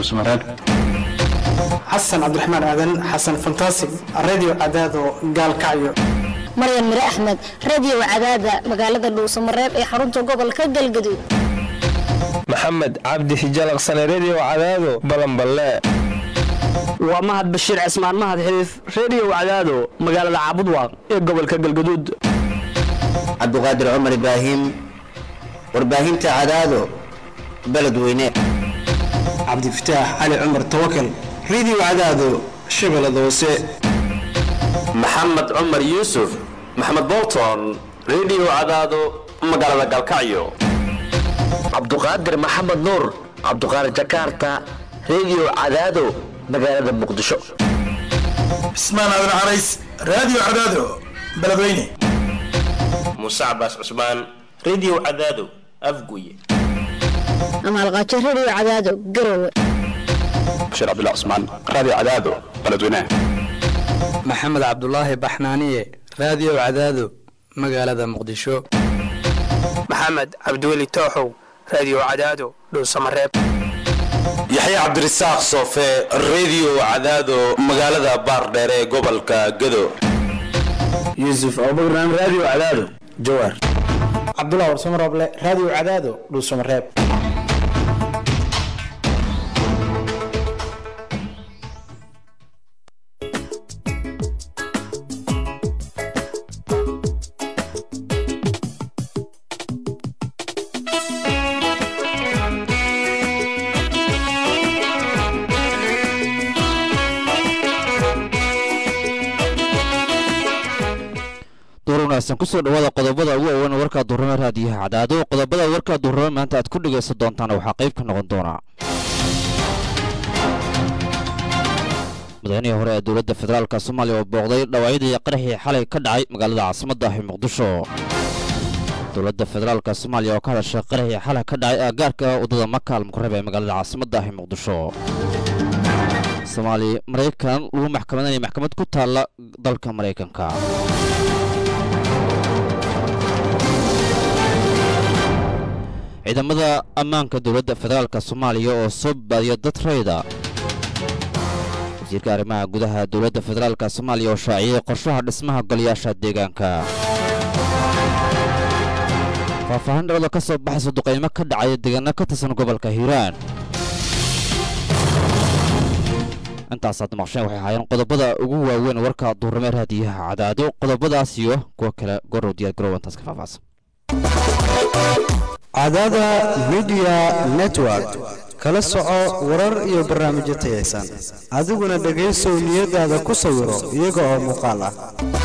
dhuusmareeb xasan cabdiraxmaan aadan xasan fantaasig radio cadaado gaalkacyo maryan mire axmed radio cadaada magaalada dhuusamareeb ee xarunta gobolka galgaduud maxamed cabdi hijalaqsane redio cadaado balanballe waa mahad bashiir cismaan mahad xiliif redio cadaado magaalada caabudwaaq ee gobolka galgaduud cabdiqaadir cumar ibraahim warbaahinta cadaado beledweyne cabdifataax cali cumar tawakal radio cadaado shabeellada hoose maxamed cumar yuusuf maxamed bolton redio cadaado magaalada galkacyo cabduqaadir maxamed nuur cabduqaadir jakarta redio cadaado magaalada muqdisho cismaan aadan carays radio cadaado beledweyne muuse cabaas cusmaan redio cadaado afguye amaalqaajo radio cadaado garowe bashiir cabdullah cusmaan radio cadaado beledweyne maxamed cabdulaahi baxnaaniye radio cadaado magaalada muqdisho maxamed cabdiweli tooxow radio cadaado dhuusamareeb yaxya cabdirasaaq soofe redio cadaado magaalada baardheere ee gobolka gado yuusuf abubakran radio cadaado jawaar cabdullah warsamarooble radio cadaado dhuusamareeb kusoo dhawaada qodobada ugu waaweyn warkaa duurame raadiyaha cadaado qodobada warkaa duurame maanta aad ku dhegaysan doontaan waxaa qayb ka noqon doonaa madaxweyihii hore ee dowladda federaalk soomaaliya oo booqday dhawaacyadii qaraxii xalay ka dhacay magaalada caasimadda ah ee muqdisho dowladda federaalk soomaaliya oo ka hadashay qaraxii xalay ka dhacay aagaarka waddada maka almukarab ee magaalada caasimadda ah ee muqdisho soomaali maraykan lagu maxkamadanaya maxkamad ku taalla dalka maraykanka ciidamada ammaanka dowladda federaalk soomaaliya oo soo baadiya dad rayda wasiirka arrimaha gudaha dowladda federaalk soomaaliya oo shaaciyey qorshaha dhismaha golayaasha deegaanka faahfaahin dhacdo ka soo baxaysa duqaymo ka dhacaya deegaano ka tirsan gobolka hiiraan intaasaad maqsheen waxay ahaayeen qodobada ugu waaweyn warka duurame raadiyaha cadaado qodobadaas iyo kuwa kale gorow diyaar garow intaas ka faahfaahsan cadaada midiya network kala soco warar iyo barnaamijyo tayaysan adiguna dhegaysow niyadaada ku sawiro iyaga oo muuqaal ah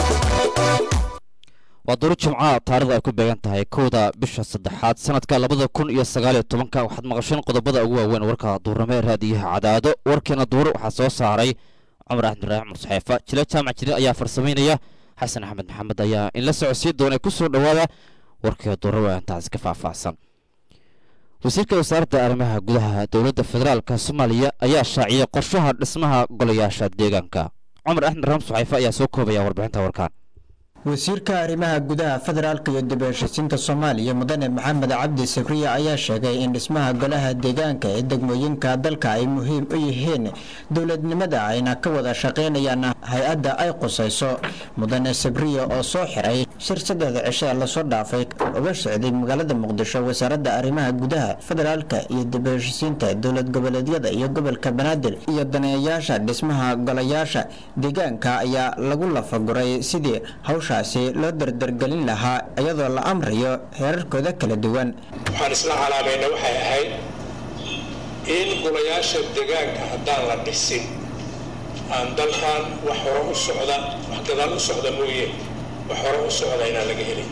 waa duru jimca taarikhda ay ku beegan tahay kowda bisha saddexaad sanadka labada kun iyo sagaaliyo tobanka waxaad maqasheen qodobada ugu waaweyn warka duurame raadiyaha cadaado warkeena duur waxaa soo saaray cumar axmed ibraahim cumar saxeefa jile jaamac jire ayaa farsamaynaya xasan axmed maxamed ayaa in la socodsiin doona ku soo dhowaada warkii duurawe intaasi ka faahfaahsan wasiirka wasaaradda arrimaha gudaha dowladda federaalk soomaaliya ayaa shaaciyey qorshaha dhismaha golayaasha deegaanka cumar axmed raam suxayfe ayaa soo koobaya warbixinta warkaan wasiirka arrimaha gudaha federaalka iyo dib u heshiisiinta soomaaliya mudane maxamed cabdi sabriya ayaa sheegay in dhismaha golaha deegaanka ee degmooyinka dalka ay muhiim u yihiin dowladnimada ayna ka wada shaqaynayaan hay-adda ay qusayso mudane sabriya oo soo xiray shir saddexda cishe lasoo dhaafay uga socday magaalada muqdisho wasaaradda arrimaha gudaha federaalka iyo dib u heshiisiinta dowlad goboleedyada iyo gobolka banaadir iyo daneeyayaasha dhismaha golayaasha deegaanka ayaa lagu lafaguray sidii hawsha loo dardargelin lahaa iyadoo la amrayo heerarkooda kala duwan waxaan isla calaamayna waxay ahayd in golayaasha degaanka haddaan la dhisin aan dalkan wax hore u socda wax gadaal u socda mooye wax hore u socda inaan laga helin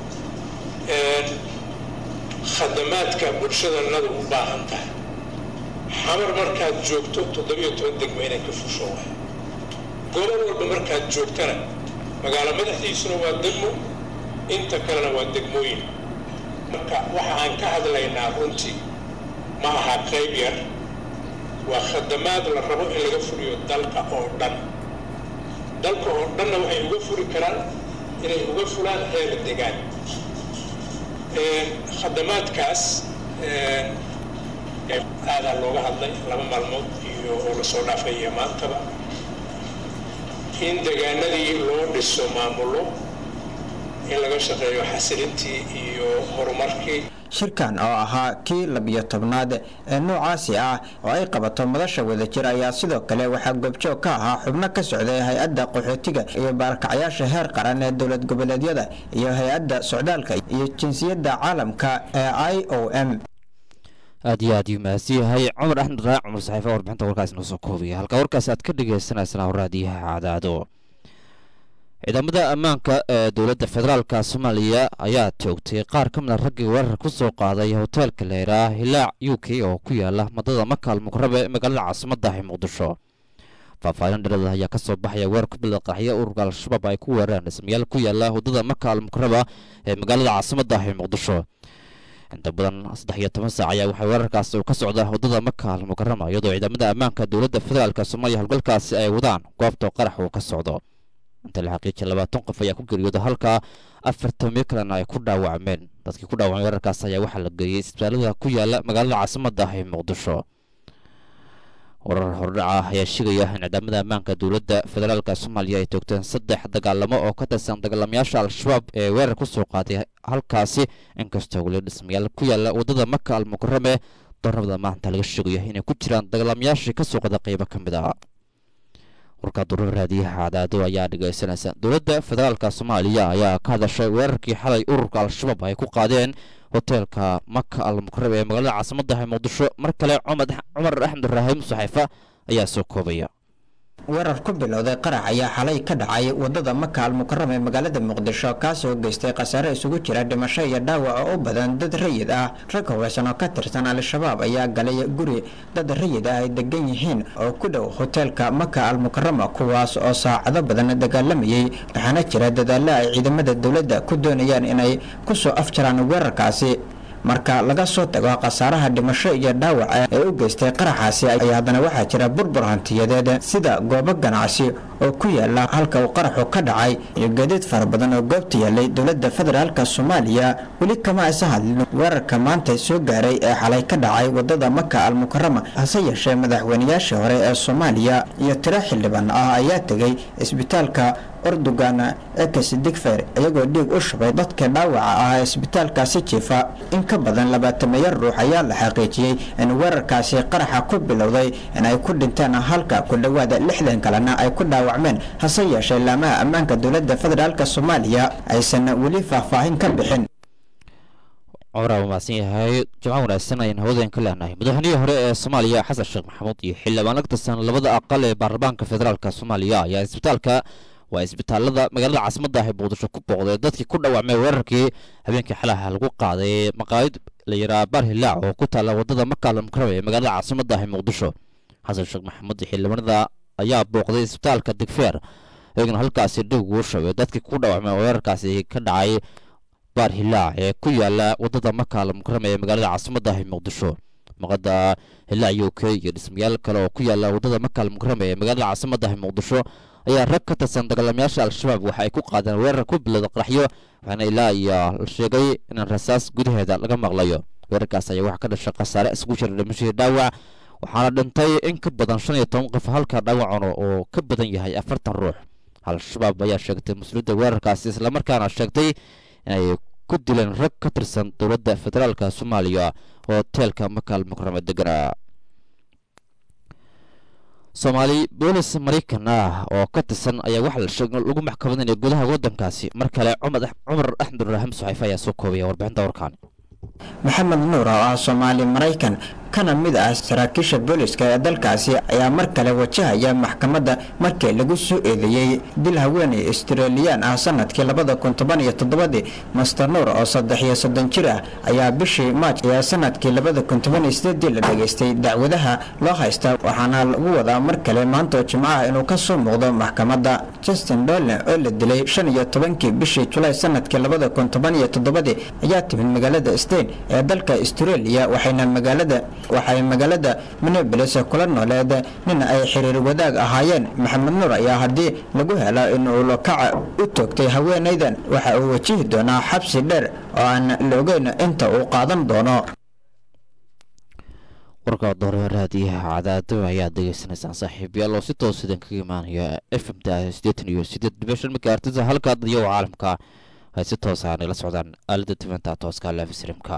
khadamaadka bulshadannadu u baahan tahay xamar markaad joogto toddobiyo toban degmo inay ka fusho waay gobol walba markaad joogtana magaalo madaxdiisuna waa degmo inta kalena waa degmooyin marka waxa aan ka hadlaynaa runtii ma aha qayb yar waa khadamaad la rabo in laga furiyo dalka oo dhan dalka oo dhanna waxay uga furi karaan inay uga fulaan heer degaan khadamaadkaas aadaa looga hadlay laba maalmood iyo oo lasoo dhaafay iyo maantaba in deegaanadii loo dhiso maamulo in laga shaqeeyo xasilintii iyo horumarkii shirkan oo ahaa kii labiyo tobnaad ee noocaasi ah oo ay qabato madasha wadajir ayaa sidoo kale waxaa goobjoog ka ahaa xubno ka socday hay-adda qaxootiga iyo baarkacyaasha heer qaran ee dowlad goboleedyada iyo hay-adda socdaalka iyo jinsiyadda caalamka ee i o m aad iyo aad yuu mahadsan yahay cumar axmed raac cumar saxiife warbixinta warkaas inoo soo koobaya halka warkaasi aad ka dhagaysanaysaan raadiyaha cadaado ciidamada ammaanka ee dowladda federaalka soomaaliya ayaa toogtay qaar ka mid a raggii weerar ku soo qaaday hoteelka leeraa hilaac u k oo ku yaala madada makaal muqrabe ee magaalada caasimadda ah ee muqdisho faahfaahin dhalada ayaa ka soo baxaya weerar ku bilda qaxyo ururka al-shabaab ay ku weerareen dhismayaal ku yaala wadada makaal muqraba ee magaalada caasimadda ah ee muqdisho inta badan saddex iyo toban saac ayaa waxaa weerarkaasi uu ka socda wadada makaal mukarama iyadoo ciidamada ammaanka dowladda federaalka soomaaliya howlgalkaasi ay wadaan goobta qarax uu ka socdo inta la xaqiijiyay labaatan qof ayaa ku geeriyooda halka afartamiyo kalena ay ku dhaawacmeen dadkii ku dhaawacmay weerarkaas ayaa waxaa la geeyey isbitaalada ku yaala magaalada caasimadda ah ee muqdisho warar hordhaca ah ayaa sheegaya in ciidamada ammaanka dowladda federaalka soomaaliya ay toogteen saddex dagaalamo oo ka tirsan dagaalamayaasha al-shabaab ee weerar ku soo qaaday halkaasi inkastoo weli dhismayaal ku yaala waddada maka al mukarame doornabada maanta laga sheegayo inay ku jiraan dagaalamayaashii ka soo qada qeybo ka mid ah warka durar raadiyaha cadaado ayaa dhegaysanaysa dowladda federaalka soomaaliya ayaa ka hadashay weerarkii xalay ururka al-shabaab ay ku qaadeen hoteelka maka al mukarab ee magaalada caasimadda ee muqdisho mar kale cumar axmed raahim saxiifa ayaa soo koobaya weerar ku bilowday qarax ayaa xalay ka dhacay wadada maka al mukaram ee magaalada muqdisho kaasoo geystay khasaare isugu jira dhimasho iyo dhaawac oo u badan dad rayid ah rag hubeysan oo ka tirsan al-shabaab ayaa galay guri dad rayid ah ay degan yihiin oo ku dhow hoteelka maka al mukarama kuwaas oo saacado badan dagaalamayay waxaana jira dadaalo ay ciidamada dowladda ku doonayaan inay kusoo afjaraan weerarkaasi marka laga soo tago khasaaraha dhimasho iyo dhaawaca ee u geystay qaraxaasi ayaa haddana waxaa jira burbur hantiyadeed sida goobo ganacsi oo ku yaala halka uu qaraxu ka dhacay iyo gaadiid fara badan oo goobta yaalay dowladda federaalka soomaaliya weli kama aysa hadlin weerarka maanta soo gaaray ee xalay ka dhacay wadada maka al mukarama hase yeeshee madaxweynayaashii hore ee soomaaliya iyo tiro xildhibaan ah ayaa tegay isbitaalka ordogan ekes digfer iyagoo dhiig u shubay dadka dhaawaca ah ee isbitaalkaasi jiifa in ka badan labaatameeyo ruux ayaa la xaqiijiyey in weerarkaasi qaraxa ku bilowday in ay ku dhinteen halka ku dhowaada lixdan kalena ay ku dhaawacmeen hase yeeshee laamaha ammaanka dowladda federaalk soomaaliya aysan weli faahfaahin ka bixin cumar waa mahadsan yahay jimco wanaagsan ayaan hawadeen ka leenahay madaxweynihii hore ee soomaaliya xasan sheekh maxamuud iyo xildhibaan la tirsan labada aqal ee baarlamaanka federaalk soomaaliya ayaa isbitaalka waa isbitaalada magaalada caasimadda ah ee muqdisho ku booqday dadkii ku dhaawacmay weerarkii habeenkii xalaha lagu qaaday maqaayid la yiraa baar hilaac oo ku taalla wadada makaal mukarame ee magaalada caasimadda ah ee muqdisho xasan sheekh maxamuud iyo xildhibaanada ayaa booqday isbitaalka digfeer iyaguna halkaasi dhig ugu shaway dadkii ku dhaawacmay weerarkaasi ka dhacay baar hilaac ee ku yaala wadada makaal mukarame ee magaalada caasimadda ah ee muqdisho maqada hilaac u k iyo dhismayaal kale oo ku yaala wadada makaal mukarame ee magaalada caasimadda ah ee muqdisho ayaa rag ka tirsan dagaalamayaasha al-shabaab waxa ay ku qaadeen weerar ku bilowda qaraxyo waxaana ilaa iyo la sheegay in rasaas gudaheeda laga maqlayo weerarkaas ayaa waxaa ka dhashay khasaare isugu jira dhimashadii dhaawac waxaana dhintay in ka badan shan iyo toban qof halka dhaawacuna oo ka badan yahay afartan ruux al-shabaab ayaa sheegtay mas-uuliyadda weerarkaasi islamarkaana sheegtay inay ku dileen rag ka tirsan dowladda federaalka soomaaliya oo hoteelka makaal mukarame deganaa soomaali boolis maraykan ah oo ka tirsan ayaa waxaa la sheegay lagu maxkamadinaya gudaha waddankaasi mar kale cumar axmed raahim saxiife ayaa soo koobaya warbixinta warkaan maxamed nuur oo ah soomaali maraykan kana mid ah saraakiisha booliska ee dalkaasi ayaa mar kale wajahaya maxkamadda markii lagu soo eedeeyey dil haweeney australiyaan ah sanadkii labada kun toban iyo toddobadii master nuur oo saddex iyo soddon jir ah ayaa bishii maaj ee sanadkii labada kun toban iyo sideedii la dhageystay dacwadaha loo haysta waxaana lagu wadaa mar kale maanta oo jimco ah inuu ka soo muuqdo maxkamadda justin dolne oo la dilay shan iyo tobankii bishii julaay sanadkii labada kun toban iyo toddobadii ayaa timid magaalada stein ee dalka australia waxayna magaalada waxay magaalada minneapolis kula nooleed nin ay xiriir wadaag ahaayeen maxamed nuur ayaa haddii lagu helo in uu lakaca u toogtay haweenaydan waxa uu wajihi doonaa xabsi dheer oo aan la ogeyn inta uu qaadan doono warka doore raadiyaha cadaado ayaad degeysanaysaan saaxiibayaal oo si toos idin kaga imaanaya f m ta siddeetan iyo siddeed dhibic shan megahertisa halka dadyo caalamka ay si toos ah nagala socdaan aalada tifanta tooska lafisrimka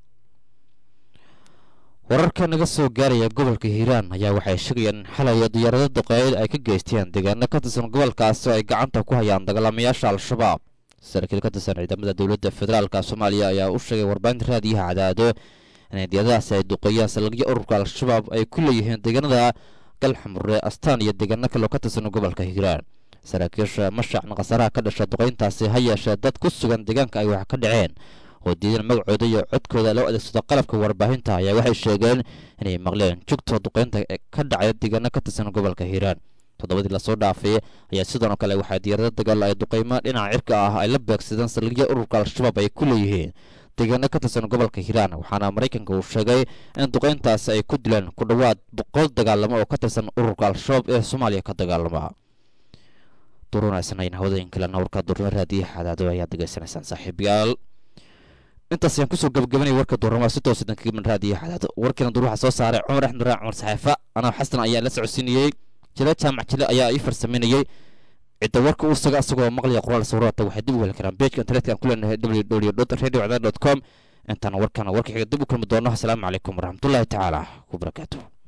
wararka naga soo gaaraya gobolka hiiraan ayaa waxay sheegayaan in xalay diyaarado duqeeyad ay ka geysteen deegaano ka tirsan gobolkaasi oo ay gacanta ku hayaan dagaalamayaasha al-shabaab saraakiil ka tirsan ciidamada dowladda federaalka soomaaliya ayaa u sheegay warbaahinta raadiyaha cadaado inay diyaaradahaasi ay duqeeyaan salagyo ururka al-shabaab ay ku leeyihiin deegaanada galxamure astaan iyo deegaano kaloo ka tirsan gobolka hiiraan saraakiisha mashacna khasaraha ka dhasha duqeyntaasi ha yeeshee dad ku sugan deegaanka ay wax ka dhaceen oo diidan magacooda iyo codkooda loo adeegsado qalabka warbaahinta ayaa waxay sheegeen inay maqleen jugta duqeynta ka dhacay deegaano ka tirsan gobolka hiiraan toddobadii lasoo dhaafay ayaa sidoo kale waxaa diyaarado dagaal ay duqeymo dhinaca cirka ah ay la beegsadeen salagyo ururka al-shabaab ay ku leeyihiin deegaano ka tirsan gobolka hiiraan waxaana maraykanka uu sheegay in duqeyntaasi ay ku dileen ku dhowaad boqol dagaalamo oo ka tirsan ururka al-shabaab ee soomaaliya ka dagaalama durunaysanayn hawadayin kalena warka duruma raadiyaha cadaado ayaad degeysanaysaan saaxiibayaal intaas ayaan kusoo gabagabanaya warka duurama si toos idan kaga raadiyaha cadaado warkiina dur waxaa soo saaray cumar axmed raac cumar saxeefa anaa xasan ayaa la socodsiinayey jile jaamac jile ayaa ii farsameynayey cidda warka uu saga asagoo maqlaya qoraal sawirata waxay dib u heli karaan pageka internetka aan ku leenahay www radio cadaad com intaan warkana warka xiga dib u kulmi doono asalaamu calaykum waraxmatullaahi tacaala wabarakaatuh